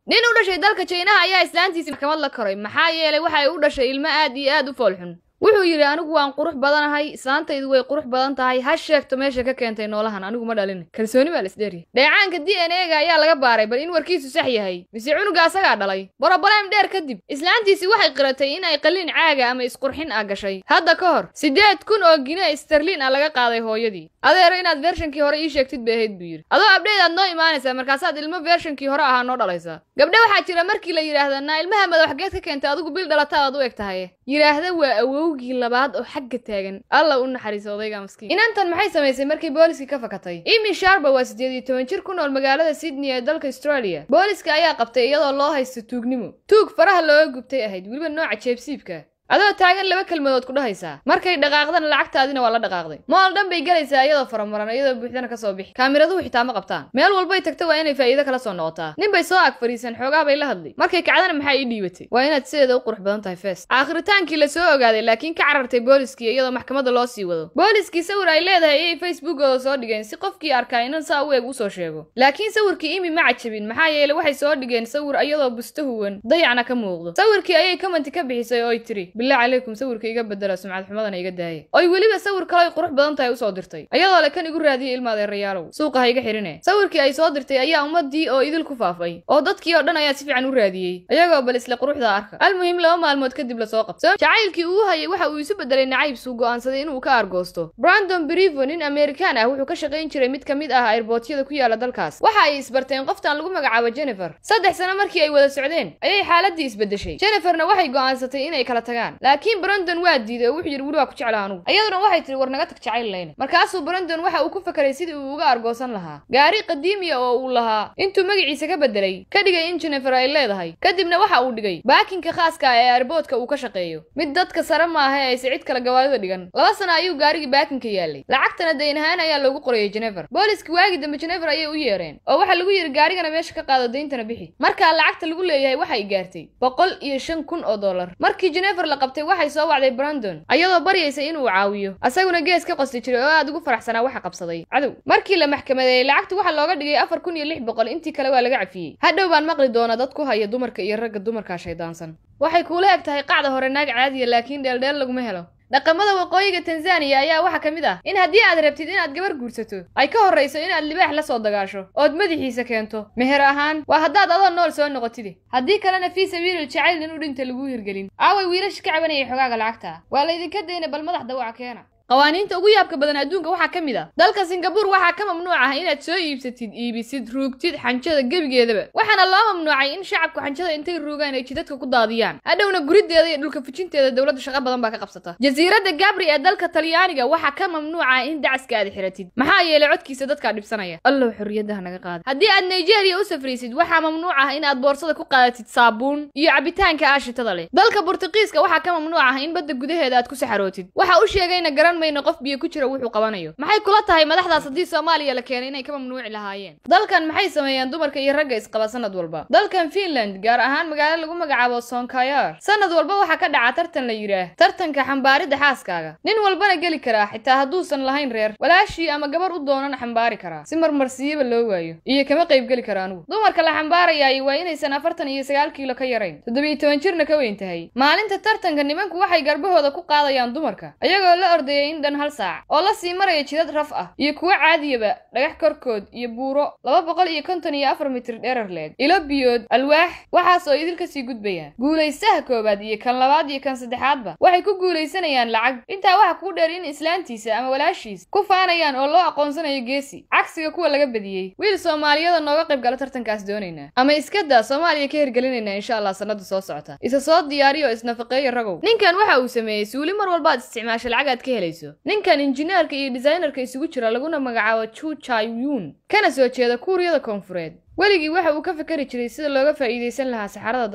nin u dhashay dalka jaynaha ayaa islaantiisii maxkamad la koray maxaa yeelay waxa ay u dhashay ilmo aad iyo aad u foolxun wuxuu yidhi anigu waan qurux badanahay islaantaydu way qurux badan tahay ha sheegto meesha ka keentay noolahan anigu ma dhalin kalsooni baa la isdheeriya dheecaanka d n e ga ayaa laga baaray bal in warkiisu sax yahay mise cunuga asagaa dhalay boroboleem dheer kadib islaantiisii waxay qiratay in ay qalliin caaga ama isqurxin ah gashay hadda ka hor siddeed kun oo gine sterliin ah laga qaaday hooyadii adeero inaad vershankii hore ii sheegtid bay ahayd buu yidhi adoo abdheed aad noo imaanaysaa markaasaad ilmo vershankii hore ahaa noo dhalaysaa gabdhe waxaa jira markii la yidhaahda naa ilmaha madaxgeed ka keentay adigu bil dhalata aad u eg tahay yidhaahda waa awowgii labaad oo xagga taagan alla u naxariiso odayga maskiin inantan maxay samaysay markii booliskii ka fakatay imi sharba waa siddeed iyo toban jir ku nool magaalada sydney ee dalka australia booliska ayaa qabtay iyadoo loo haysto tuugnimo tuug faraha looga gubtay ahayd weliba nooca jeebsiibka adoo taagan laba kelmadood ku dhahaysaa markay dhaqaaqdana lacagtaadina waa la dhaqaaqday mool dhan bay gelaysaa iyadoo faramaran iyadoo buuxdana ka soo bixi kaamiraduhu xitaa ma qabtaan meel walbay tagto waa inay faa'iido kala soo noqotaa nin bay soo ag fadhiisan xoogaa bay la hadlay markay kacdana maxaa ii dhiibatay waa inaad sideeda u qurux badan tahay fees aakhritaankii la soo ogaaday laakiin ka carartay booliskii iyadoo maxkamadda loo sii wado booliskii sawir ay leedahay ayay facebookooda soo dhigeen si qofkii arkaa inan saa u eeg usoo sheego laakiin sawirkii imi ma cajabin maxaa yeelay waxay soo dhigeen sawir iyadoo busto huwan dayacna ka muuqdo sawirkii ayay commenti ka bixisay oo ay tiri billah calaykum sawir iga bedela sumcad xumadana iga daaya oy weliba sawir kale ay qurux badan tahay usoo dirtay iyadoo le kan igu raadiyay ilma adeerayaalow suuqa ha iga xirine sawirkii ay soo dirtay ayaa ummadii oo idil ku faafay oo dadkii oo dhan ayaa si fiican u raadiyey iyagoo bal isla quruxda arka almuhim laba maalmood kadib lasoo qabto jacaylkii uu hayay waxa uu isu bedelay nacaybsuu go'aansaday inuu ka argoosto brandon brivo nin amerikaan ah wuxuu ka shaqayn jiray mid ka mid ah airboortyada ku yaala dalkaas waxa ay isbarteen qoftan lagu magacaabo jennifer saddex sano markii ay wada socdeen ayay xaaladii isbedeshay jenniferna waxay go'aansatay inay kala tagaan laakiin brandon waa diiday oo wuxuu yidhi weli waa ku jecla anugu iyaduna waxay tihi war naga tag jacayl layne markaasuu brandon waxa uu ku fakeray sidii uu uga argoosan lahaa gaari qadiimiya oo uu lahaa intuu magaciisa ka bedelay ka dhigay in jennifer ay leedahay kadibna waxa uu dhigay baakinka khaaska ah ee airboodka uu ka shaqeeyo mid dadka sare maaha ee ayse cid kale gawaarida dhigan laba sano ayuu gaarigii baakinka yaalay lacagtana dayn ahaan ayaa loogu qorayay jennifer booliski waagii dambe jennifer ayay u yeereen oo waxaa lagu yidhi gaarigana meesha ka qaado dayntana bixi markaa lacagta lagu leeyahay waxay gaartay boqol iyo shan kun oo dollar markii jennifer la qabtay waxay soo wacday brandon ayadoo baryaysa inuu caawiyo asaguna gees ka qosti jiray oo aad ugu faraxsanaa waxa qabsaday cadow markii la maxkamadeeyey lacagtu waxaa looga dhigay afar kun iyo lix boqol intii kale waa laga cafiyey hadhow baan maqli doona dad ku haya dumarka iyo ragga dumarkaa shaydaansan waxay kuula eg tahay qacda hore naag caadiya laakiin dheeldheel laguma helo dhaqamada waqooyiga tanzaniya ayaa waxaa ka mid ah in haddii aad rabtid inaad gabar guursato ay ka horrayso inaad libaax la soo dagaasho ood madaxiisa keento meher ahaan waa haddaad adoo nool soo noqotide haddii kalena fii sabiilil jacayl nin u dhinta laguu hirgelin aaway wiilasha ka cabanayay xogaaga lacagta waa laydinka dayna bal madax dawaca keena qawaaniinta ugu yaabka badan adduunka waxaa ka mid ah dalka singabuur waxaa ka mamnuuc ah inaad soo iibsatid iibisid ruugtid xanjada gebigeedaba waxaana loo mamnuucay in shacabku xanjada intay ruugaan ay jidadka ku daadiyaan hadhowna gurideeda iyo dhulka fujinteeda dowladda shaqo badan baa ka qabsata jasiiradda gabri ee dalka talyaaniga waxaa ka mamnuuca in dacaska aad xiratid maxaa yeelay codkiisa dadkaa dhibsanaya allow xorriyadaha naga qaada haddii aad nigeria u safraysid waxaa mamnuuc ah in aad boorsada ku qaadatid saabuun iyo cabitaanka aashitada leh dalka burtuqiiska waxaa ka mamnuuc ah in badda gudaheeda aad ku saxarootid waxa u sheegayna garan mayno qof biyo ku jira wuxuu qabanayo maxay kula tahay madaxdaas haddii soomaaliya la keenay inay ka mamnuuci lahaayeen dalkan maxay sameeyaan dumarka iyo ragga isqaba sanad walba dalkan finland gaar ahaan magaalo lagu magacaabo sonkayar sanad walba waxaa ka dhaca tartan la yidhaah tartanka xambaaridda xaaskaaga nin walbana geli karaa xitaa hadduusan lahayn reer walaashii ama gabar u doonana xambaari karaa si marmarsiyaba loo waayo iyo kama qayb geli kara anugu dumarka la xambaarayaay waa inaysan afartan iyo sagaal kiilo ka yarayn toddobiyo toban jirna ka weyn tahay maalinta tartanka nimanku waxay garbahooda ku qaadayaan dumarka iyagoo la ordayay in dhan hal saac oo la sii maraya jidad raf ah iyo kuwo caadiyaba dhagax korkood iyo buuro laba boqol iyo konton iyo afar mitir dherar leeg ilo biyood alwaax waxaas oo idil kasii gudbayaan guulaysaha koowaad iyo kan labaad iyo kan saddexaadba waxay ku guulaysanayaan lacag intaa waxa kuu dheer in islaantiisa ama walaashiis ku faanayaan oo loo aqoonsanayo geesi cagsiga kuwa laga badiyey wiil soomaaliyada nooga qayb gala tartankaas doonaynaa ama iskadaa soomaaliya ka hirgelinaynaa insha allah sanada soo socota isa soo diyaariyo oo isnafaqeeya ragow ninkan waxa uu sameeyey suuli mar walbaad isticmaasha lacag aad ka helayso ninkan injineerka iyo designerka isugu jira laguna magacaabo chu chayun kana soo jeeda kuuriyada koonfureed weligii waxa uu ka fikari jiray sida looga faa'iidaysan lahaa saxarada dadka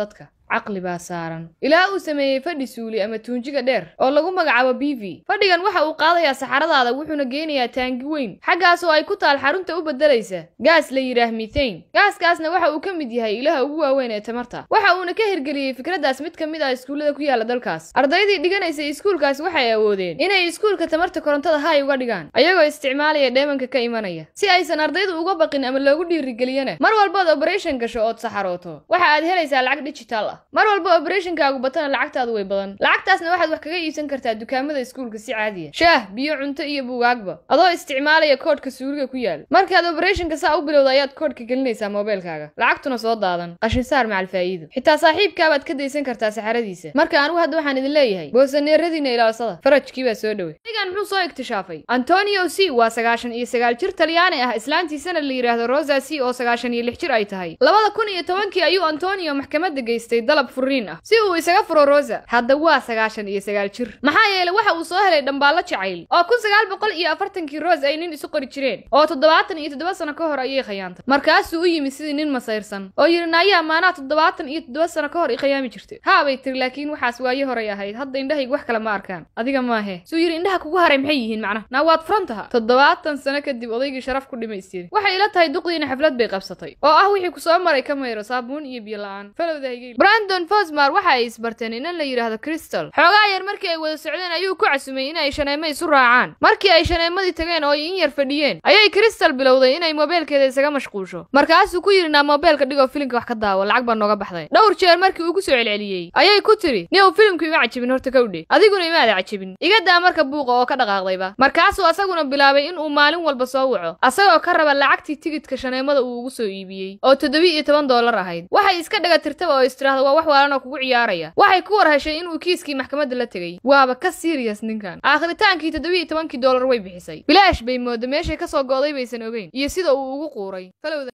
caqli baa saaran ilaa uu sameeyey fadhi suuli ama tuunjiga dheer oo lagu magacaabo b v fadhigan waxa uu qaadayaa saxaradaada wuxuuna geynayaa taangi weyn xaggaas oo ay ku taal xarunta u beddelaysa gaas la yidhaah mithane gaaskaasna waxa uu ka mid yahay ilaha ugu waaweyn ee tamarta waxa uuna ka hirgeliyey fikraddaas mid ka mid ah iskuullada ku yaala dalkaas ardaydii dhiganaysay iskuulkaas waxay awoodeen inay iskuulka tamarta korontada hay uga dhigaan ayagoo isticmaalaya dheemanka ka imanaya si aysan ardaydu uga baqin ama loogu dhiirigeliyana mar walbaad operation gasho ood saxarooto waxa aad helaysaa lacag digital ah mar walba operationkaagu batana lacagtaadu way badan lacagtaasna waxaad wax kaga iibsan kartaa dukaamada iskuulka si caadiya shaah biyo cunto iyo buugaagba adoo isticmaalaya koodhka suuliga ku yaal markaad operationka saa u bilowda ayaad koodhka gelinaysaa moobeelkaaga lacagtuna soo daadan qashinsaar macal faa'iido xitaa saaxiibkaabaad ka daysan kartaa saxaradiisa marka anigu hadda waxaan idin leeyahay boosaneeradiina ilaalsada farajkii baa soo dhowey igan muxuu soo iktishaafay antonio c waa sagaashan iyo sagaal jir talyaani ah islaantiisana la yidhaahdo rosa c oo sagaashan iyo lix jir ay tahay labada kun iyo tobankii ayuu antonio maxkamadda geystay dalab furiin ah si uu isaga furo rosa hadda waa sagaashan iyo sagaal jir maxaa yeelay waxa uu soo helay dhambaallo jacayl oo kun sagaal boqol iyo afartankii rose ay nin isu qori jireen oo toddobaatan iyo toddoba sano ka hor ayay khayaantay markaasuu u yimi sidii nin masayrsan oo yidhi naayaa maanaa toddobaatan iyo toddoba sano ka hor i khayaami jirtay haabay tiri laakiin waxaas waaye horay ahayd hadda indhahaygu wax kale ma arkaan adiga maahe suu yidhi indhaha kugu haray maxay yihiin macnaha naa waad furan taha toddobaatan sano kadib odaygii sharaf ku dhimaystiri waxay ila tahay duqdiina xaflad bay qabsatay oo ah wixii ku soo maray ka mayro saabuun iyo biyo la-aan falowda higeyl brandon fosmar waxa ay isbarteen inan la yidhaahdo crystal xoogaa yar markii ay wada socdeen ayuu ku casumay in ay shaneemo isu raacaan markii ay shaneemadii tageen oo ay in yar fadhiyeen ayay crystal bilowday inay moobeelkeeda isaga mashquusho markaasuu ku yidhi naa moobeelka dhigoo filimka wax ka daawo lacag baa nooga baxday dhowr jeer markii uu ku soo celceliyey ayay ku tiri niyow filimku ima cajabin horta kowdhe adiguna imaada cajabin iga daa marka buuqa oo ka dhaqaaqdayba markaasuu asaguna bilaabay in uu maalin walba soo waco asagoo ka raba lacagtii tigidka shaneemada uu ugu soo iibiyey oo toddobi iyo toban doolar ahayd waxay iska dhaga tirtaba oo istiraahda waa wax waalan oo kugu ciyaaraya waxay ku war heshay inuu kiiskii maxkamadda la tegey waaba ka siiriyas ninkan aakhritaankii toddobi iyo tobankii doolar way bixisay bilaash bay mooda meeshay ka soo go'day baysan ogeyn iyo sida uu ugu quuray